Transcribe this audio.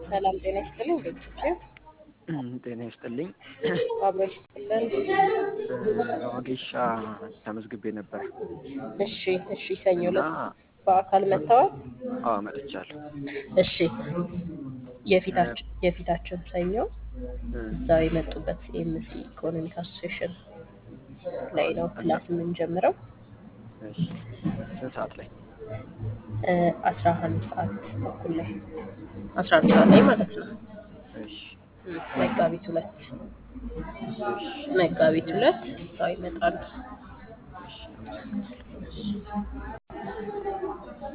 ሰላም ጤና ይስጥልኝ። ቤተሰብ ጤና ይስጥልኝ። አብሮ ይስጥልን። በወጌሻ ተመዝግቤ ነበር እሺ፣ እሺ። ሰኞ እና ዕለት በአካል መጥተዋል? አዎ መጥቻለሁ። እሺ። የፊታችን የፊታችን ሰኞ እዛው የመጡበት ኤምሲ ኢኮኖሚክ አሶሴሽን ላይ ነው ክላስ የምንጀምረው እሺ ስንት ሰዓት ላይ? አስራ አንድ ሰዓት ተኩል ላይ አስራ አንድ ሰዓት ላይ ማለት ነው። እሺ ም፣ መጋቢት ሁለት እሺ መጋቢት ሁለት እዛው ይመጣሉ። እሺ አመሰግናለሁ።